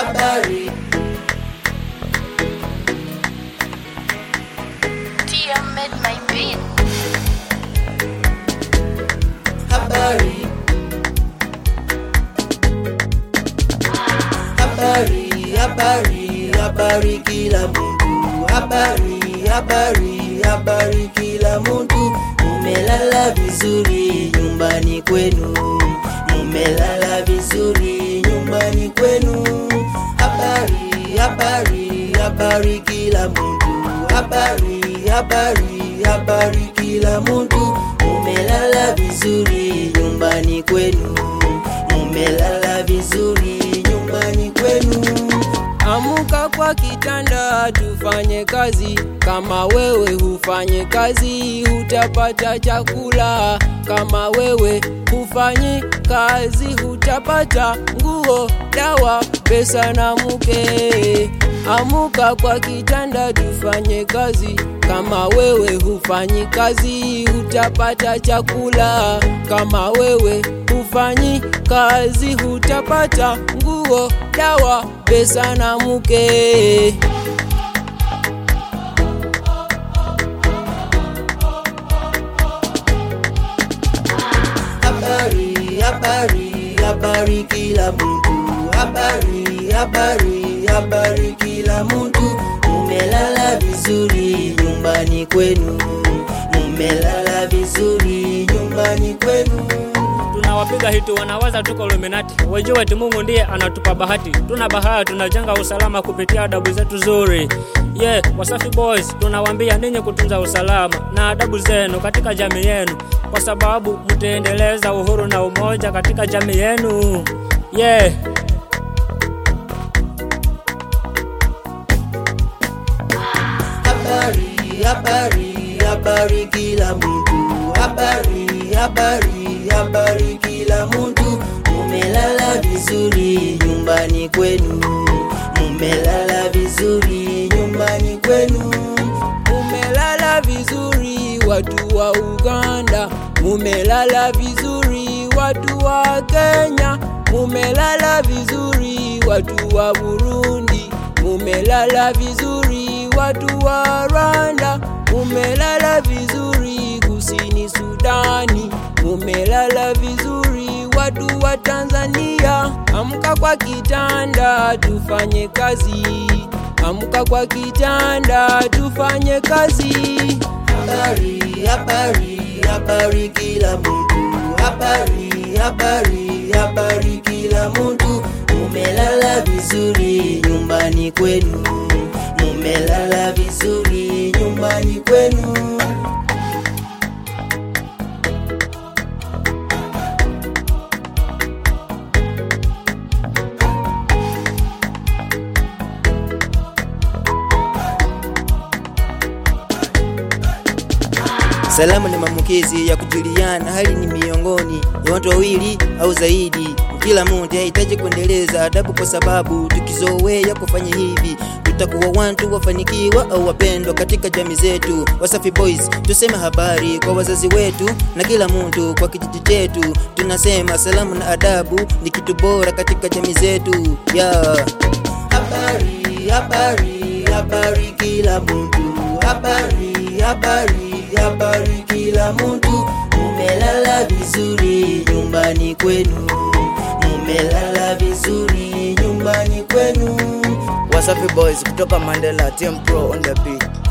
habari Tia made my beat. habari habari habari habari kila mtu habari habari habari kila mtu mumelala vizuri nyumbani kwenu mumelala vizuri nyumbani kwenu habari habari habari kila mtu habari habari habari kila mtu mumelala vizuri nyumbani kwenu mumelala vizuri nyumbani kwenu Amuka kwa kitanda tufanye kazi. Kama wewe hufanye kazi, hutapata chakula. Kama wewe hufanyi kazi, hutapata nguo, dawa, pesa na mke. Amuka kwa kitanda tufanye kazi. Kama wewe hufanyi kazi, hutapata chakula. Kama wewe hufanyi kazi, hutapata nguo, dawa, pesa na mke. habari habari habari kila mtu habari habari habari kila mtu mumelala vizuri nyumbani kwenu mumelala vizuri nyumbani kwenu tunawapiga hiti wanawaza tuko Illuminati, wajue eti Mungu ndiye anatupa bahati. Tuna bahati, tunajenga usalama kupitia adabu zetu zuri. Yeah, Wasafi Boys tunawaambia ninyi kutunza usalama na adabu zenu katika jamii yenu, kwa sababu mtaendeleza uhuru na umoja katika jamii yenu. Yeah. habari habari habari kila mtu habari habari habari kila mtu mumelala vizuri nyumbani kwenu mumelala vizuri nyumbani kwenu Mumelala vizuri watu wa Uganda, mumelala vizuri watu wa Kenya, mumelala vizuri watu wa Burundi, mumelala vizuri watu wa Rwanda, mumelala vizuri kusini Sudani, mumelala vizuri watu wa Tanzania. Amka kwa kitanda tufanye kazi. Amka kwa kitanda tufanye kazi. habari habari habari kila mtu habari habari habari kila mtu mumelala vizuri nyumbani kwenu mumelala vizuri nyumbani kwenu Salamu ni maambukizi ya kujuliana, hali ni miongoni ya watu wawili au zaidi. Kila mmoja hahitaji kuendeleza adabu, kwa sababu tukizoea kufanya hivi tutakuwa watu wafanikiwa au wapendwa katika jamii zetu. Wasafi Boys tuseme habari kwa wazazi wetu na kila mtu kwa kijiji chetu. Tunasema salamu na adabu ni kitu bora katika jamii zetu yeah. habari habari habari kila mtu habari habari habari kila mtu mumelala vizuri nyumbani kwenu mumelala vizuri nyumbani kwenu Wasafi Boys kutoka Mandela Team Pro on the beat.